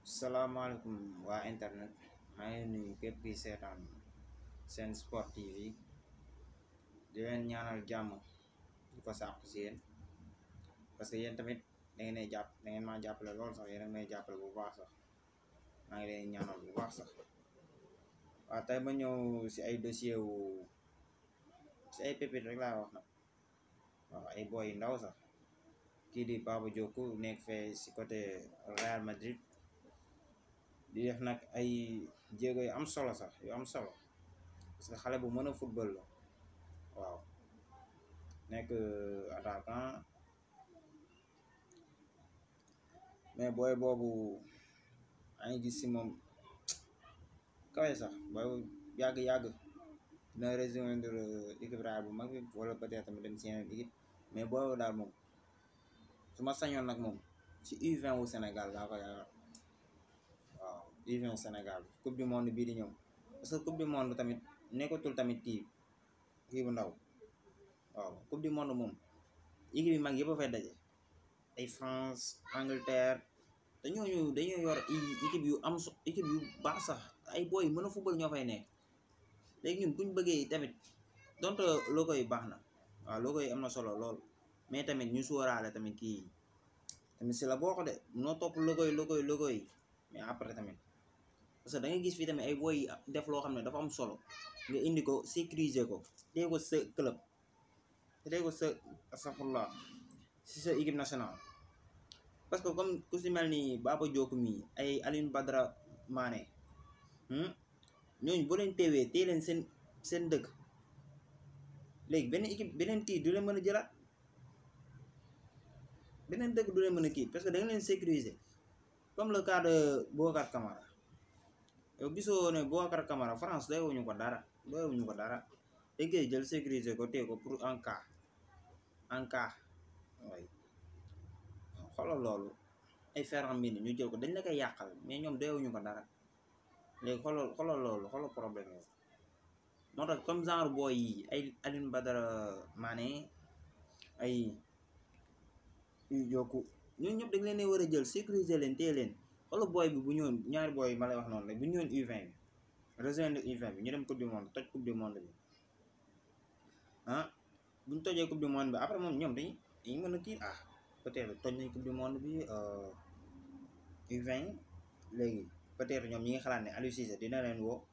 salaamaaleykum waa internet maa ngi nuyu képp kuy seetaan seen sport tv di leen ñaanal jàmm di ko sàkku si yéen parce que yéen tamit da ngeen jàpp da ngeen maa jàppale lool sax yéen a may jàppale bu baax sax maa ngi leen ñaanal bu baax sax waaw tey ma ñëw si ay dossier wu si ay pépite rek laa wax nag waaw ay boy yu ndaw sax kii di Baba Diokou nekk fee si côté Real Madrid di def nag ay jéego yu am solo sax yu am solo parce que xale bu mën a football la waaw nekk attaquant mais booy boobu a ngi gis si moom kawe sax booy yàgg-yàgg dina rejoindre équipe Real bu mag bi wala peut-être tamit dem si yeneen équipe mais booy daal moom su ma sañoon nag moom ci U20 wu Sénégal laa ko yaakaar waaw U20 Sénégal coupe du monde bii di ñëw parce que coupe du monde tamit nekkatul tamit kii kii bu ndaw waaw coupe du monde moom équipe yi mag yëpp a fay daje ay France Angleterre te ñooñu dañoo yor équipe yu am so équipe yu baax sax ay booy mën a football ñoo fay nekk léegi ñun buñ bëggee tamit donte logo yi baax na waaw logo yi am na solo lool mais tamit ñu sóoraale tamit kii tamit si la boo ko de noo topp logo yi logo yi logo yi mais après tamit parce que da ngay gis fii tamit ay booy def loo xam ne dafa am solo nga indi ko sécuriser ko tey ko sa club tey ko sa astafurlah si sa équipe nationale parce que comme ku si mel ni Baba Diokou mi ay Alioune Badara Mané ñooñu boo leen teewee tey leen seen seen dëkk léegi benn équipe beneen kii du leen mën a jëlaat beneen dëkk du leen mën a kii parce que da nga leen sécuriser comme le cas de Boubacar Camara yow gisoo ne Boubacar Camara France doyewuñu ko dara doyewuñu ko dara dañ koy jël sécuriser ko téye ko pour en cas en cas way xoolal loolu ay Ferland Mendy ñu jël ko dañ la koy yàqal mais ñoom doyewuñu ko dara léegi xoolal xoolal loolu xoolal problème yow moo tax comme genre booy yi ay Alioune Badara Mané ay Diokou ñooñu ñëpp dañ leen war a jël sécuriser leen téye leen xoolal booy bi bu ñëwoon ñaari booy ma lay wax noonu rek bu ñëwoon U20 bi rejoindre U20 bi ñu dem coupe du monde toj coupe du monde bi ah bu ñu tojee coupe du monde bi après moom ñoom dañuy dañuy mën a kii ah peut-être toj nañ coupe du monde bi U20 léegi peut-être ñoom ñi ngi xalaat ne Aliou Cissé dina leen woo